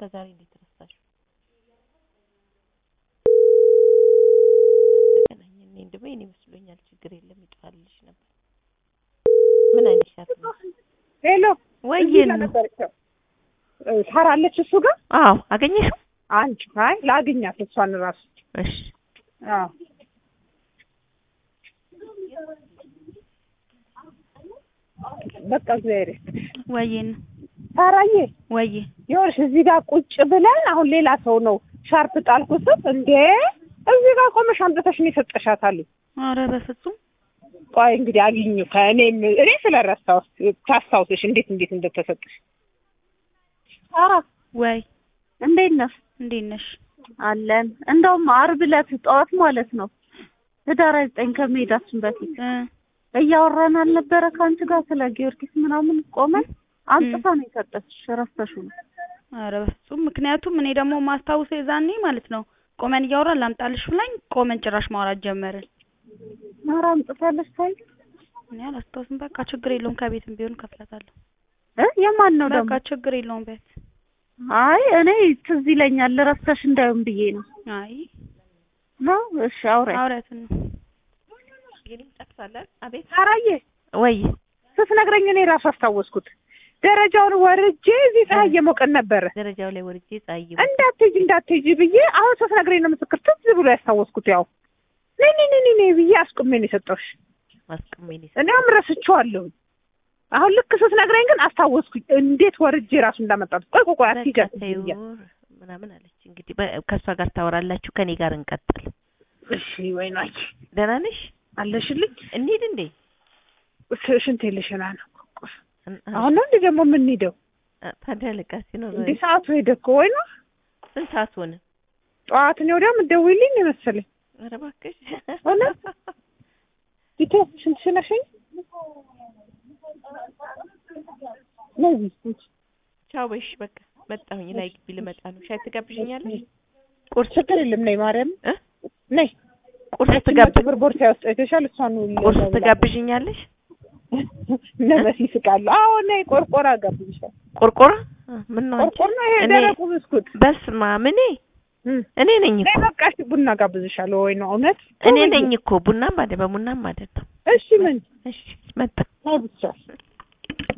ከዛሬ እንዴት ረሳሽው? ተገናኘን። እኔ እንደው የእኔ መስሎኛል። ችግር የለም ይጠዋልልሽ ነበር። ምን አይነት ሻት ነው? ሄሎ ወይዬ እዚህ ጋር ነው። ነበረች። እ፣ ሳራ አለች እሱ ጋር አዎ አገኘሽው? አንቺ አይ ላግኛት እሷን ራሱ እሺ አዎ በቃ እግዚአብሔር ይስጥሽ። ወይዬ ነው። ሳራዬ ወይዬ ይኸውልሽ እዚህ ጋር ቁጭ ብለን አሁን ሌላ ሰው ነው ሻርፕ ጣልኩ ስል እንዴ እዚህ ጋር ቆመሽ አምጥተሽ ነው የሰጠሻት አሉኝ። ኧረ በፍጹም ቆይ እንግዲህ አግኙ ከእኔም እኔ ስለረሳሁት ታስታውስሽ እንዴት እንዴት እንደተሰጠሽ። ሳራ ወይ እንዴት ነሽ? እንዴት ነሽ? አለን እንደውም ዓርብ ዕለት ጠዋት ማለት ነው ህዳር ዘጠኝ ከመሄዳችን በፊት እ እያወራን አልነበረ ከአንቺ ጋር ስለ ጊዮርጊስ ምናምን ቆመን አምጥታ ነው የሰጠችሽ። ረስተሽው ነው? ኧረ በፍጹም ምክንያቱም እኔ ደግሞ ማስታውሰው የዛኔ ማለት ነው ቆመን እያወራን ላምጣልሽ ብላኝ ቆመን ጭራሽ ማውራት ጀመርን። ኧረ አምጥታለች ታይ እኔ አላስታውስም። በቃ ችግር የለውም ከቤትም ቢሆን ከፍላታለሁ። እ የማን ነው ደግሞ? በቃ ችግር የለውም ቢያት አይ እኔ ትዝ ይለኛል ረስተሽ እንዳይሆን ብዬ ነው አይ ነው። እሺ አውሪ አውሪያትን ነው የኔም ጠፍታለን። አቤት ሳራዬ ወይ ስትነግረኝ እኔ ራሱ አስታወስኩት። ደረጃውን ወርጄ እዚህ ፀሐይ እየሞቀን ነበረ ደረጃው ላይ ወርጄ ፀሐይ እንዳትሄጂ እንዳትሄጂ ብዬ አሁን ስትነግረኝ ነው ምስክር ትዝ ብሎ ያስታወስኩት። ያው ነይ ነይ ነይ ነይ ብዬ አስቁሜ ነው የሰጠሁሽ። ማስቀመኝ እኔም ረስቼዋለሁ። አሁን ልክ ስትነግረኝ ግን አስታወስኩኝ። እንዴት ወርጄ ራሱ እንዳመጣት። ቆይ ቆይ ቆይ አትሂጃት ብዬ ምናምን አለች። እንግዲህ በ- ከእሷ ጋር ታወራላችሁ፣ ከኔ ጋር እንቀጥል። እሺ ወይ ናች ደህና ነሽ? አለሽልኝ። እንሂድ እንዴ? ሽ- ሽንቴ ልሽና ነው። እን- አሁን ነው እንዴ ደግሞ የምንሄደው? አ- ታዲያ ልቃ ሲኖር እንዴ ሰዓቱ ሄደ እኮ ወይ ነው ስንት ሰዓት ሆነ? ጠዋት ነው ወዲያ የምትደውይልኝ ነው የመሰለኝ። ኧረ እባክሽ እውነት? ዲቴ ሽንት ሽነሽኝ ነዚህ ቻው በይሽ። በቃ መጣሁኝ። ላይ ግቢ ልመጣ ነው። ሻይ ትጋብዥኛለሽ? ቁርስ ችግር የለም ነይ ማርያም እ? ነይ ቁርስ ያቺን ትጋብ መቶ ብር ቦርሳ ውስጥ አይተሻል? እሷን ቁርስ ትጋብዥኛለሽ? እነ መሲ ይስቃሉ። አዎ ነይ ቆርቆራ ጋብዝሻል። ቆርቆራ አ፣ ምን ነው አንቺ? ቆርቆር ነው ይሄ እኔ- ደረቁ ብስኩት። በስመ አብ እኔ እም። እኔ ነኝ ነይ እኮ በቃ እሺ ቡና ጋብዝሻለሁ። ወይ ነው እውነት? እኔ ነኝ እኮ ቡናም አይደል በቡናም አይደለም። እሺ ምን እሺ መጣ ነይ ብቻ